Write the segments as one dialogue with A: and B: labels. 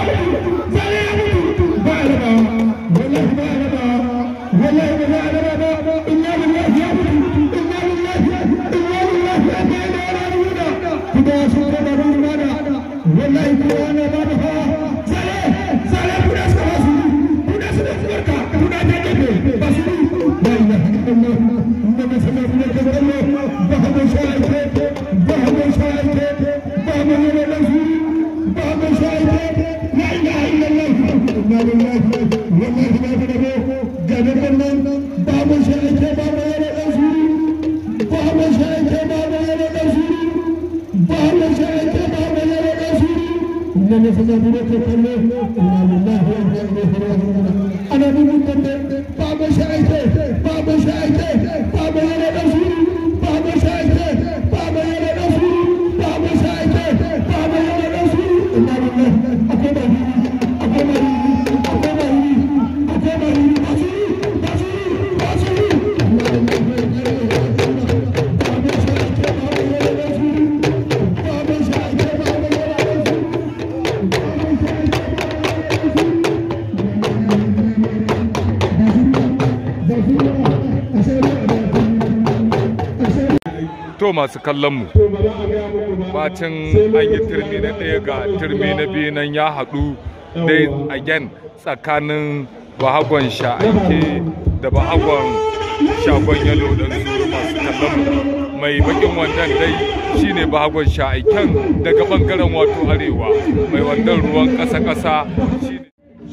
A: to masu kallon mu bacin an yi turmi na ɗaya ga turmi na biyu nan ya haɗu dai again tsakanin bahagon sha'aike da bahagon shagon yalo don zuru masu kallon mu mai bakin wandan dai shine bahagon sha'aiken daga bangaren wato arewa mai wandan ruwan ƙasa-ƙasa shine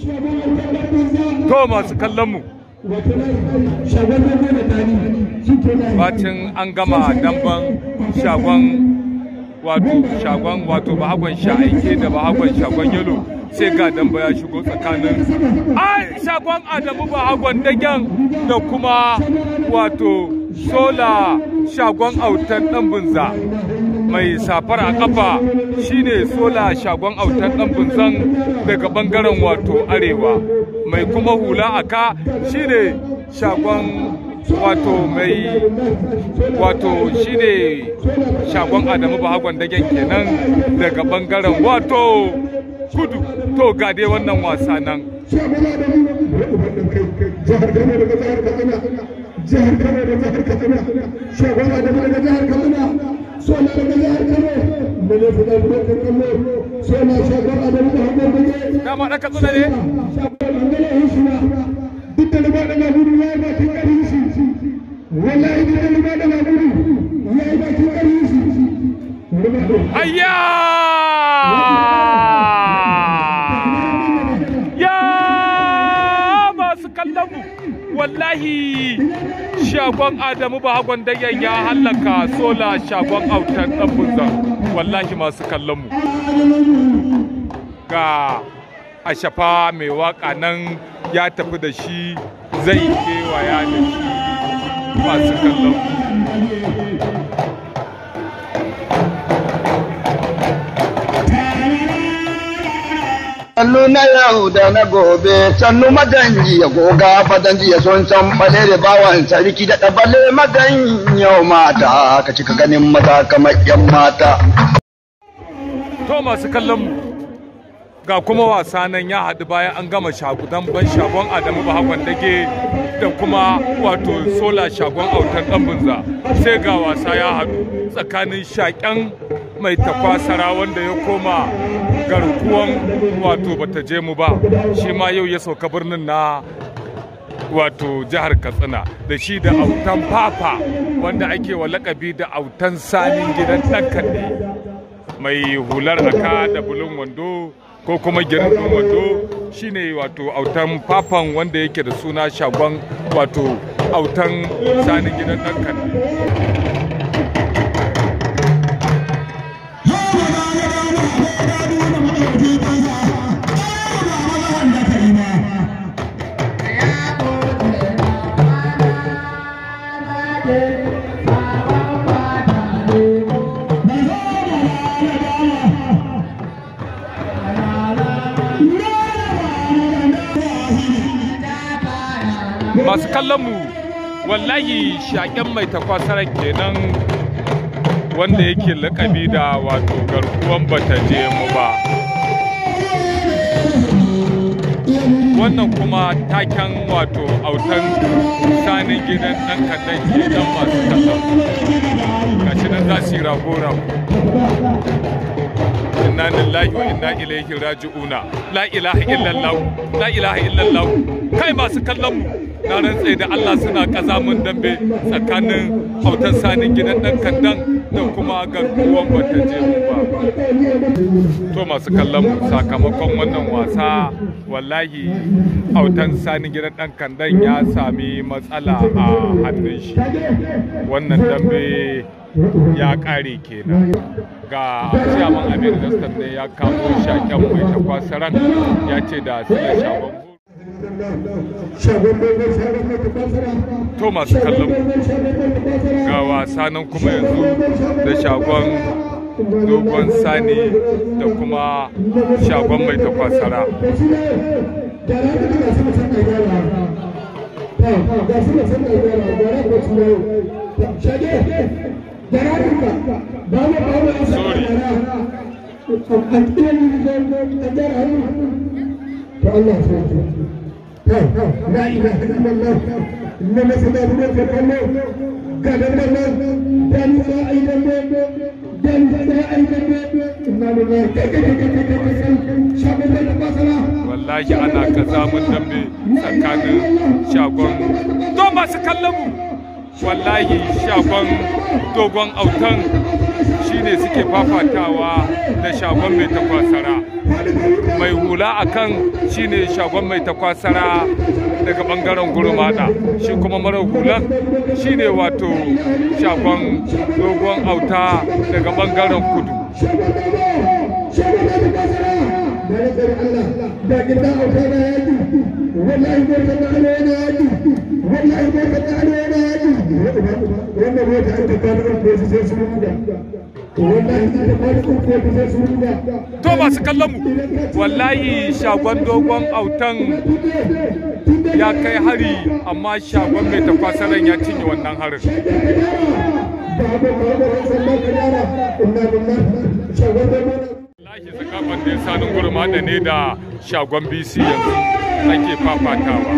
A: to masu kallon mu bacin an gama damban shagon wato shagon wato bahagon sha'aike da bahagon shagon yalo sai ga damba ya shigo tsakanin ai shagon adamu bahagon dagen da kuma wato sola shagon autan dan bunza mai safar a kafa shine sola shagon autan dan bunzan daga bangaren wato arewa mai kuma hula a ka shine shagon wato mai wato shine shagon adamu bahagon dagen kenan daga bangaren wato kudu to ga dai wannan wasa nan
B: jihar kano da jihar katsina shagon adamu daga jihar katsina sona daga jihar kano da ne fi ɗan ɗaukar kallo sona shagon adamu da hagon dage
A: dama ɗan katsina ne
B: duk da liba da magudu ya yi bakin ƙarfi shi wallahi duk da liba da magudu ya yi bakin ƙarfi shi
A: ayya ya masu kallon mu wallahi shagon adamu bahagon dagen ya hallaka sola shagon autar ɗan bunzan wallahi masu kallon mu ga ashafa mai waka nan ya tafi da shi zai kewaya da shi masu kallon
C: Sannu na yau da na gobe, sannu maganji ya goga fadanji ya son san bale da bawan sarki da ɗabale magan yau mata, ka cika ganin mata kamar yan mata.
A: to masu kallon mu ga kuma wasa nan ya haɗu bayan an gama shagudan ban shagon adamu bahagon dage da kuma wato sola shagon autar ɗan bunza sai ga wasa ya haɗu tsakanin shaƙen mai takwasara wanda ya koma garkuwan wato bata je mu ba shi ma yau ya sauka birnin na wato jihar katsina da shi da autan papa wanda ake wa lakabi da autan sanin gidan ɗan kaɗe mai hular aka da bulun wando ko kuma girin wando shine wato autan papan wanda yake da suna shagon wato autan sanin gidan ɗan kaɗe masu kallon mu wallahi shaƙen mai takwasarar kenan wanda yake lakabi da wato garkuwan bata je mu ba wannan kuma taken wato autan sanin gidan ɗan kaɗan gidan masu kallon gashi nan za su yi rago-rago inna lillahi wa inna ilaihi raji'una la ilaha illallah la ilaha illallah kai masu kallon mu na rantse da Allah suna kazamin dambe tsakanin autan sanin gidan dan kandan da kuma garkuwan bata je ba to masu kallon mu sakamakon wannan wasa wallahi autan sanin gidan dan kandan ya sami matsala a hannun shi wannan dambe ya kare kenan ga ciyaman amir dastan ne ya kamo shaken mai takwasaran ya ce da sila shagon to masu kallon ga wasa nan kuma yanzu da shagon dogon sani da kuma shagon mai takwasara Sorry.
B: فالله لا اله الا الله انما سبب في الله قال الله دان لا اله دان لا اله انا لله شعب الله تبصرا
A: wallahi ana kazamin dambe tsakanin shagon to masu kallon mu wallahi shagon dogon autan shine suke fafatawa da shagon mai takwasara mai hula a kan shine shagon mai takwasara daga bangaren gurmada shi kuma mara hulan shine wato shagon dogon auta daga bangaren kudu
B: لكن لا أوكاد يدي والله بركة علينا يدي والله بركة علينا يدي وانا بيت أنت كان الكويس سيسمونا والله أنت كان الكويس سيسمونا
A: to masu kallon mu wallahi shagon dogon autan ya kai hari amma shagon mai takwasaran ya cinye wannan harin
B: بابا بابا سلام كجارة إنا بالله شغل
A: wallahi zakaban da sanin gurmada ne da shagon bc yanzu ake fafatawa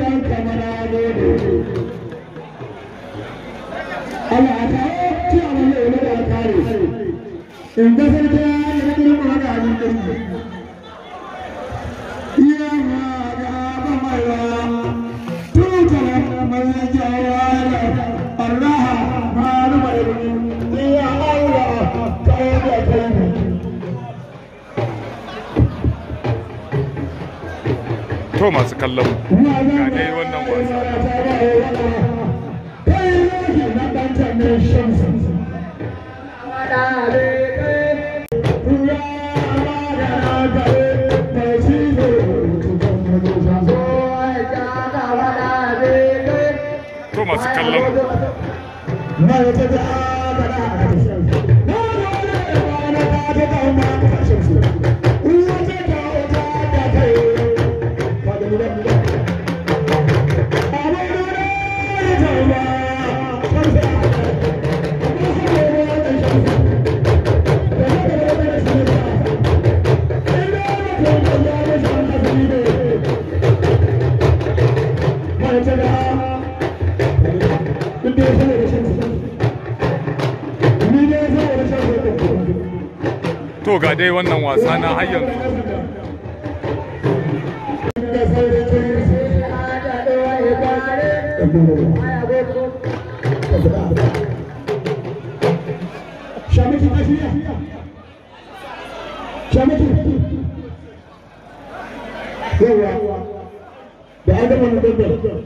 B: in kasar ta yi rikin mana a jikin iya ma ga ba mai wa tutar mai jawara Allah ma rubar iya Allah ta yi da kai
A: to masu kallon mu ga dai wannan wasa to masu kallon mu to ga dai wannan wasa na har yanzu
B: Shamiki lafiya. Shamiki. Yawa. Da an gama na dandan.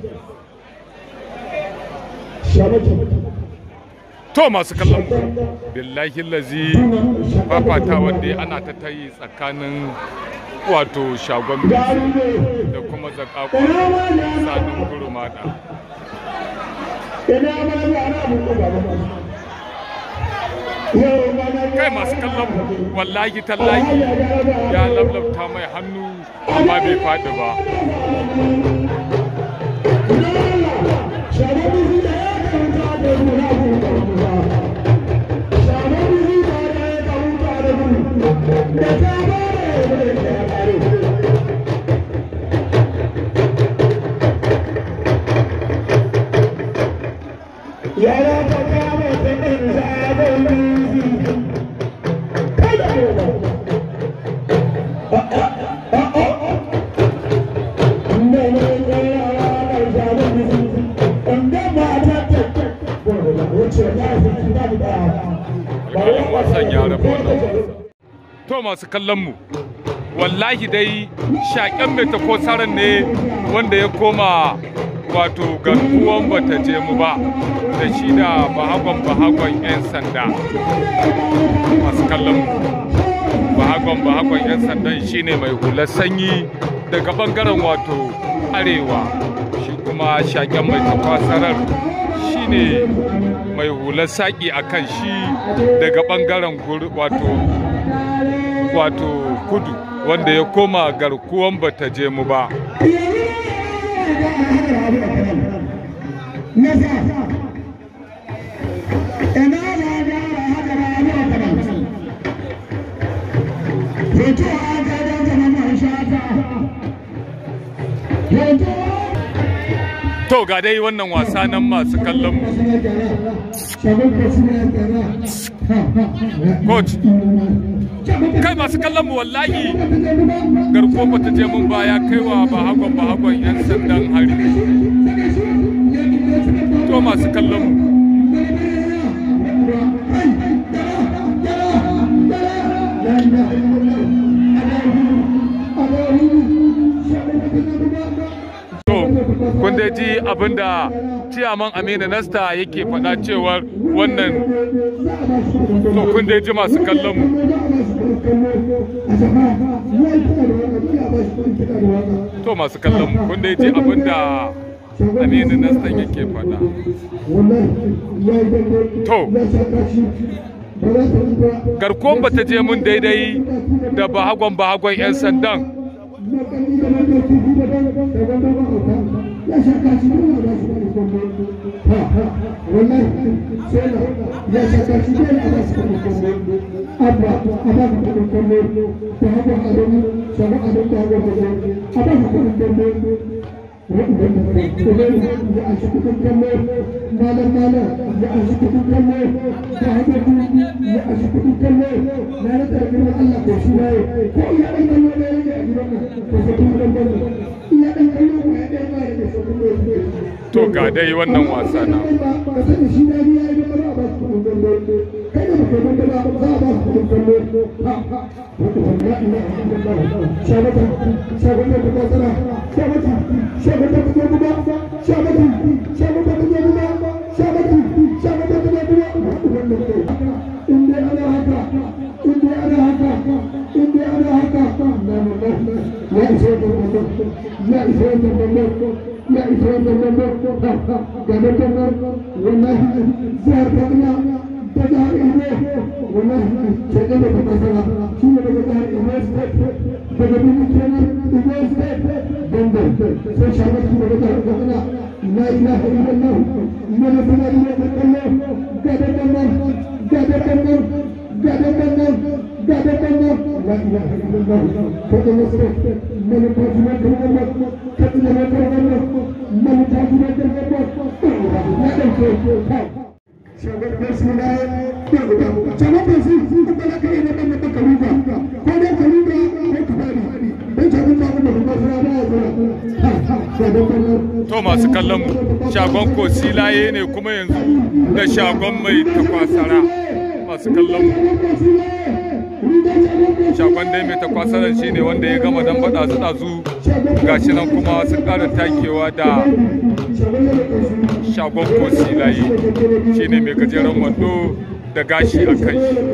B: Shamiki.
A: to masu kallon mu billahi lazi fafata wanda ana ta tayi tsakanin wato shagon bc da kuma zakakon sanin gurumada
B: Ina ma ya ana muku ba ba. Yau ma na
A: kai masu kallon mu wallahi tallahi ya lablabta mai hannu amma bai faɗi ba to masu kallon mu wallahi dai shaƙen mai takosaran ne wanda ya koma wato garkuwan bata je mu ba da shi da bahagon bahagon 'yan sanda masu kallon mu bahagon bahagon 'yan sandan shine mai hular sanyi daga bangaren wato arewa shi kuma shaƙen mai tafasarar shine mai hular saƙi a kan shi daga bangaren wato wato kudu wanda ya koma garkuwan bata je mu ba To ga dai wannan wasa nan masu kallon mu. Coach, kai masu kallon mu wallahi garko bata je mun baya kaiwa ba hagon ba hagon 'yan sandan hari. To masu kallon mu. kun dai ji abinda ciyaman amina nasta yake faɗa cewar wannan to kun dai ji masu kallon mu to masu kallon mu kun dai ji abinda amina nasta yake faɗa to garkon bata je mun daidai da bahagon bahagon 'yan sandan to ga dai wannan wasa na to masu kallon mu shagon kosilaye ne kuma yanzu da shagon mai takwasara masu kallon mu shagon dai mai takwasaran shi ne wanda ya gama dan bada su dazu gashi nan kuma sun ƙara takewa da shagon kosilaye shi ne mai gajeren wando da gashi a kan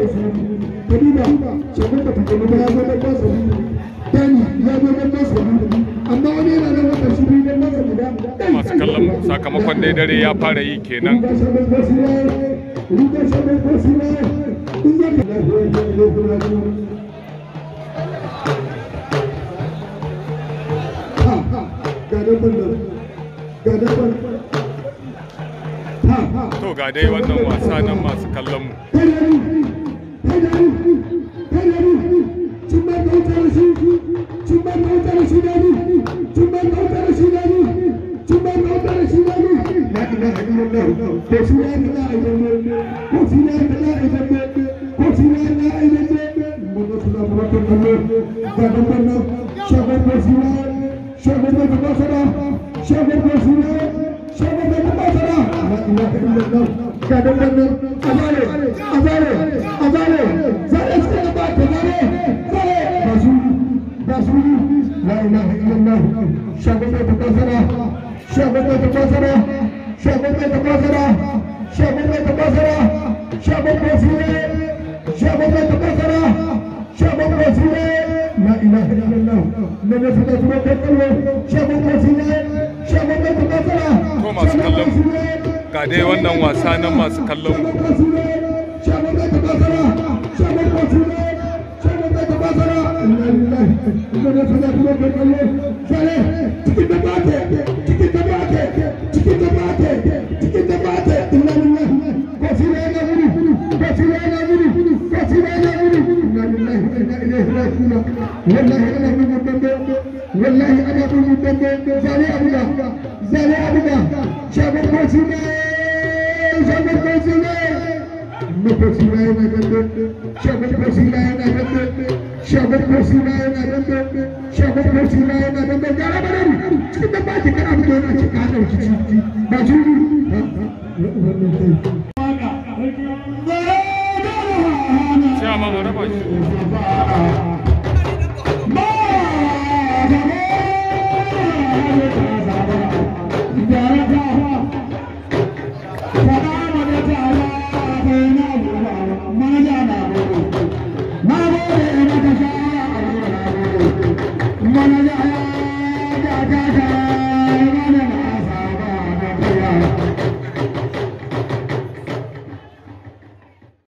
A: shi masu kallon sakamakon dai dare ya fara yi kenan to ga dai wannan wasa nan masu kallon mu
B: Azare, azare, azare, zare suka ba ta zare, لا إله إلا الله شعبك تكاثرا شعبك تكاثرا شعبك تكاثرا شعبك تكاثرا شعبك وسيلة شعبك تكاثرا شعبك وسيلة لا إله إلا الله من يسلك وكفله شعبك وسيلة شعبك تكاثرا
A: To masu kallon ga dai wannan wasa nan masu kallon mu.
B: والله انا اقول لك زالي ابوك زالي ابوك شابك وسيله شابك وسيله Mokosila yana dambe, shagon kosila yana dambe, shagon kosila yana dambe, shagon kosila yana dambe, gara barari, cikin da baki kana fito yana ci ka dauki ciki, ba shi
A: Sai amma mu raba shi.
B: Mana